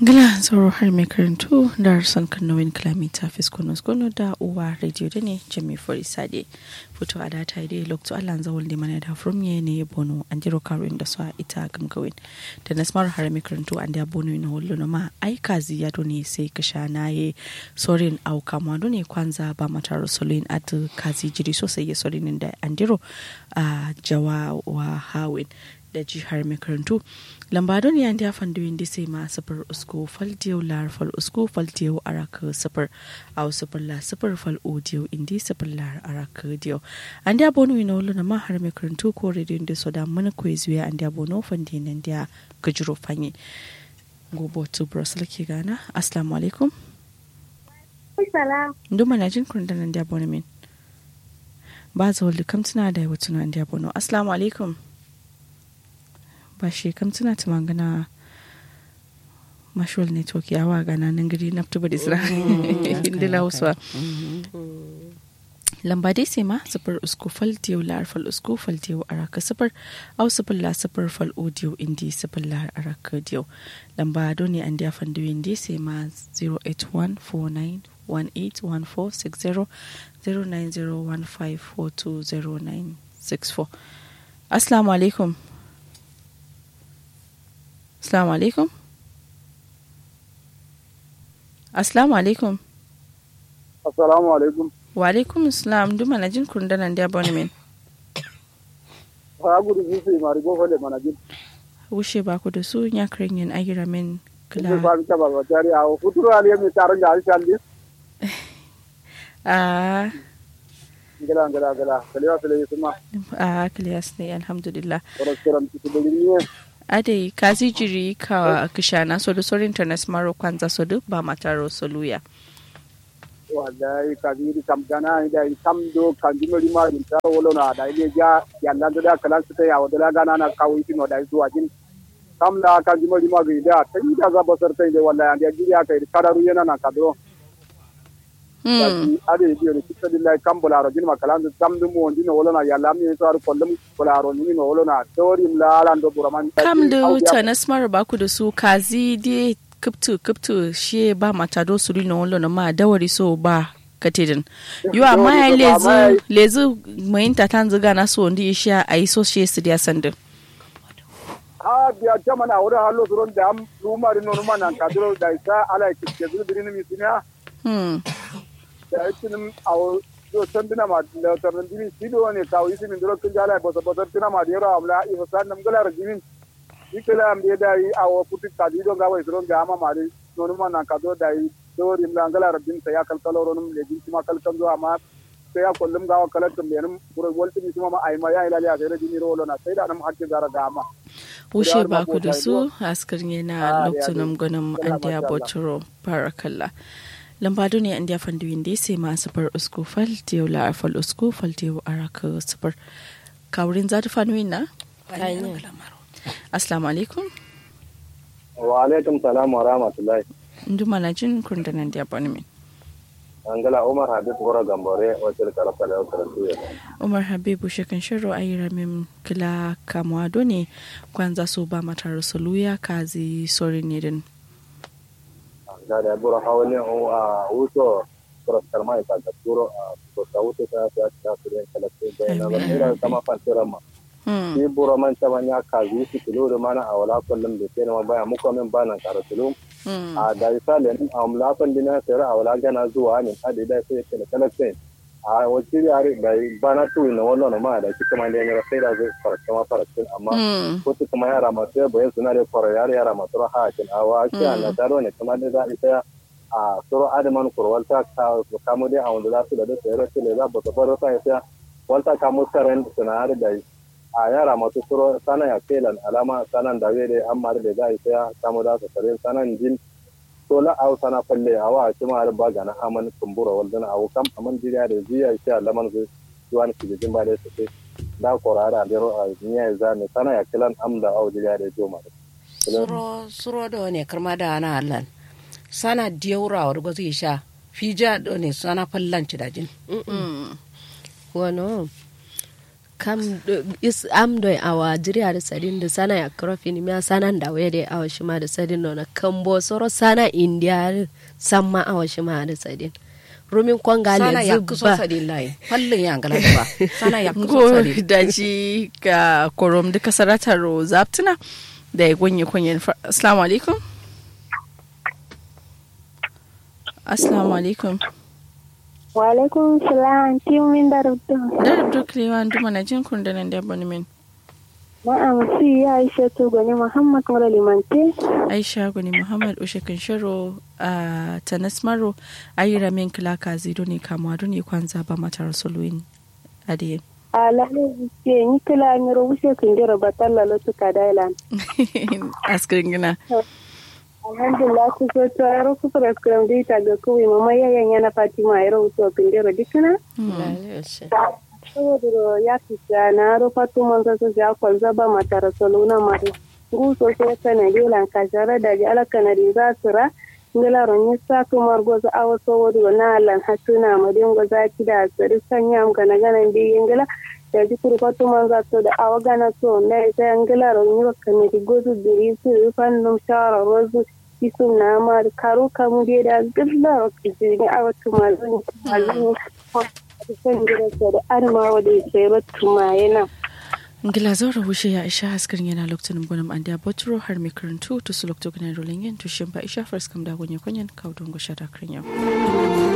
Gila sauro har mai karantu da harsan kanowin kilomita fiskonos gono da uwa radio da ne jami fori sade fito a data dai lokto allan zawon da mana da from ye ne bono an jiro karuin da su ita gamgawin da na smar har mai karantu an da bono na wallo na ma ai kazi ya ne sai ka sha na ye sorin au kama ne kwanza ba mata rosolin at kazi jiri sosai ya sorin da an jiro a jawa wa hawin da jihar makarantu lambadon ya ndi afan duwin di sai ma sifir usko fal diyau lar fal usko fal diyau araka sifir au sifir la sifir fal o diyau indi sifir lar araka diyau an da bonu ina wulu na ma har makarantu ko rediyon da so da mana ko zuwa an da bono fan di nan da gajiro fanyi gobo to brussels ke gana assalamu alaikum nduma na jin kun da nan da bono min ba za wulu kam tuna da wata nan da bono assalamu alaikum ba shi kam tuna ta magana mashwal network ya wa gana nan gari na tuba da isra inda lauswa lamba dai sai ma sifar usko fal diyo lar fal usko fal diyo araka sifar au sifar la sifar fal audio indi sifar la araka diyo lamba doni an dia fan diyo indi sai ma 08149181460 09015420964 assalamu alaikum Assalamu alaikum. Assalamu alaikum. Assalamu alaikum. Wa alaikum assalam duma na jin kundanan da bani min. Ha gudu su sai mari go fale mana jin. Wushe ba ku da su ya kirin yin agira min Kila. Ba ta ba tari a futuro ali mi taron da alshan di. Ah. Gila gila gila. Kalewa kale kuma. Ah kaliyas ne alhamdulillah. Restaurant su da ne. ade kazi jiri ka kishana so da sorin internet maro kwanza so duk ba mataro soluya wallahi kazi kam gana da kam do kan dimo rima din ta wolo na da ile ja yalla da kalan su ta ya wada gana na kawo shi no da zuwa jin kam da kan dimo rima ga da ta yi da za basar ta ile wallahi an da jiri aka yi kararu yana na kadro ade biyo ni kisa dillahi kam bularo jin makalan da kam dum won dino wolo na yalla mi so ar kollum bularo ni no wolo na tori mlalan do buraman kam da wuta na smart ba ku da su kazi de kuptu kuptu she ba mata do su rino wolo na ma dawari so ba katidin yo amma ya lezi lezi mai ta tan ziga na so ndi isha ayi so she su dia sandin ha biya ta mana wurin hallo suron da am lumari no mana kadro da isa ala kike zu dirin mi sinya hmm da yakin awo do sandina ma da tarin dimi sido ne kawo isi min duro kun jala ba ba tina ma dira amla i fasan nam gala rajimin ikela am de dai awo puti kadi do gawa isron ga ama mari nonu ma nan kado dai do rim la gala rabin sa ya kal kaloro num le bin ma kal kan do ama sai ya kullum gawa kalatum benum buro wolti mi ma ai ma ya ila ya sai rajini rolo na sai da nam hakki zara ga ama wushe ba ku da su askar na lokacin gwanin an da boturo barakallah lambado ne an da fandu da sai ma safar usko fal diyo la fal usko fal diyo araka safar kawurin za ta fanu na assalamu alaikum wa alaikum salam wa rahmatullahi ndu mana jin kundanan da bani min angala umar habib gora gambore wacce karfa da karatu umar habibu shekan shiro ayi ramin kila kamwa ne kwanza su ba mata rasuluya kazi sori ne din da da bura hawani a wuto bura karma ka da turo a ko ta wuto ta ta ta su da kala ce da na ba ira kama fantira ma shi bura man ta manya kazi su kilo da mana a wala kullum da sai ma baya muku min bana karatu a da misalin a mulafan dina sayar a wala gana zuwa ne a da da sai kala kala sai a wacce ya da bana tuwi na wannan ma da kika ma da ne sai da zai farka ma farka amma ko su kuma yara masu ya bayan suna da fara yara yara masu raha kin a wa ki na taro ne kuma da za ita a suro adaman kurwalta ka kamo dai a wanda za su da da sayar da za ba ta fara sai sai walta kamo karen suna da a yara masu suro sana ya kelan alama sanan da wele amma da za a saya samu da su tare sanan jin to la au sana falle a wa kuma har ba gana aman kumbura waldan a kam aman jiriya da ziya sha laman su zuwan su jin ba da su sai da korara da ro a niya za ne sana ya kelan am da au jiriya da joma suro suro da ne karma da ana hallan sana diyaura wa rugo zai sha fija da ne sana fallan ci da jin wano kam is am doi awa jiriya da sadin da sana ya krofi ni miya sanan da waye da awa shima da sadin no na kambo soro sana india samma awa shima da sadin rumin kwanga sana le ya kuso zuba sadin lai fallin ya ngala ba sana ya kuso go sadin daji ga korom duka saratar zaptuna da ya gunye kunyen fa- assalamu alaikum assalamu alaikum Walaikum salam tim min darabto. da rubdo kilewa nduma na jin kun da nan da bani min Na'am si ya Aisha to gani Muhammad Mura Limante. aisha guni muhammad ushe kinshiro a tanas maro ayira min kila kazi doni kamwa doni kwanza ba mata rasuluin adiye Alalu ke ni kila ni ro wuse kun jira batalla lo to kadailan. askirin gina Alhamdulillah ku so to ro ku fara skram dai ta ga ku mama yayan yana Fatima ya ro to kun jira dikana. Saboda ro ya fita na ro Fatima sa so ya kwalza ba mata rasuluna ma. Gu so so kana dilan ka jara da ji alaka na riza sura. ngala ron yi sa kumar goza awa so wadu na lan hatuna madin goza ki da sari sanya am gana gana bi ngala da ji kuru ko tuman za to da awa gana so na ita ngala ron yi wakka ne di gozu diri su fan num shara rozu isum na ma karu kamu de da gilla ro ki ji ni awa tuma zan alin san gira so da arma wadi sai ba tuma yana ngila zaura wushe ya isha askirin yana lokacin bonum an da botro har mai karantu to su lokacin rolin yin tushin ba isha first kam da gunye kunyen kaudun gusha da kirin yau